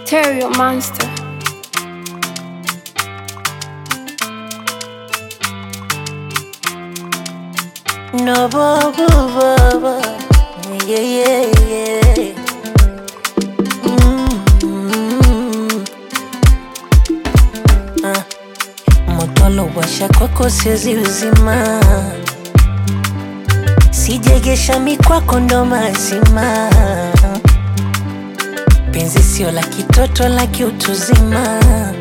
Stereo Monster. No, bo, bo, bo, bo. Yeah, yeah, yeah. Mm. Ah. Moto washa kwako siwezi uzima, sijegesha mikwako ndo mazima. Penzi sio la kitoto, la kiutuzima.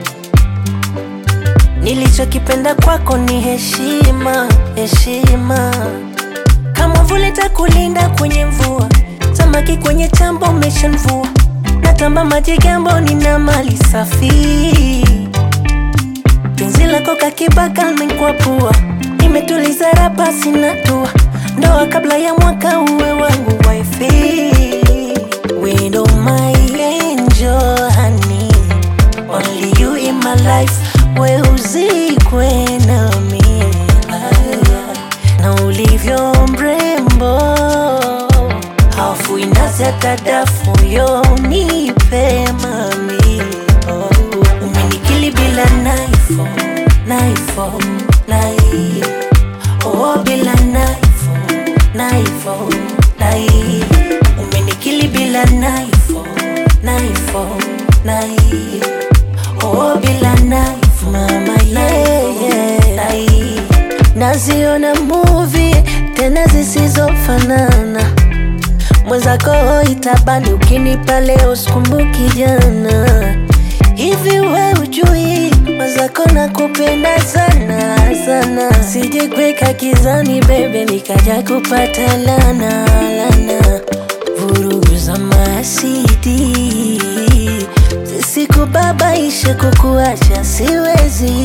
Nilichokipenda kwako ni heshima, heshima. Kama vule takulinda kwenye mvua, samaki kwenye chambo umeshanvua. Natamba maji gambo, nina mali safi. Penzi lako kakibaka limekuwa pua, nimetuliza rapa sina tua. Ndoa kabla ya mwaka uwe wangu wifi. Widow my angel honey, only you in my life. We uzikwe nami na ulivyo mrembo, hafu inazi hata dafu yo nipe mami oh. Umenikili bila naifo naifo nai oh, bila naifo naifo nai Umenikili bila naifo naifo nai oh, bila naifo mama yeah, yeah. nai Naziona movie tena zisizofanana mwenzako itabani ukinipa leo sikumbuki jana hivi we ujui mwenzako nakupenda sana sana sije kweka kizani bebe nikaja kupata lana lana vurugu za masidi zisikubabaishe kukuacha siwezi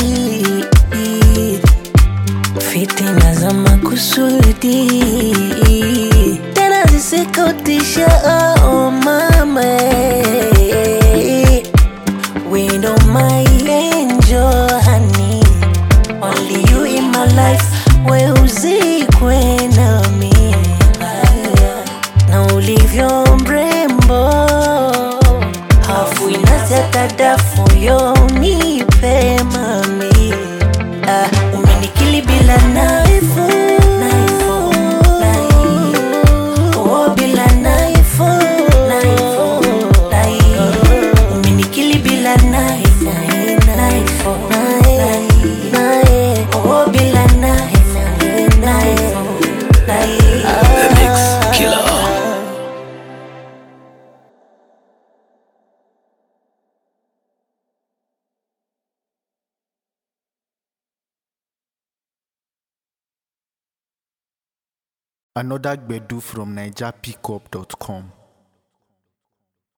fitina za makusudi tena zisikutisha oh mama window my angel honey only you in my life we uzikwe nami na ulivyo mrembo hafu inazi hata dafu yo nipe mami ah, umenikili bila naifu naifu nai oh bila naifu naifu nai umenikili bila naifu naifu nai nai oh bila naifu naifu nai The Mix Killer. Another Gbedu from NigerPickup.com.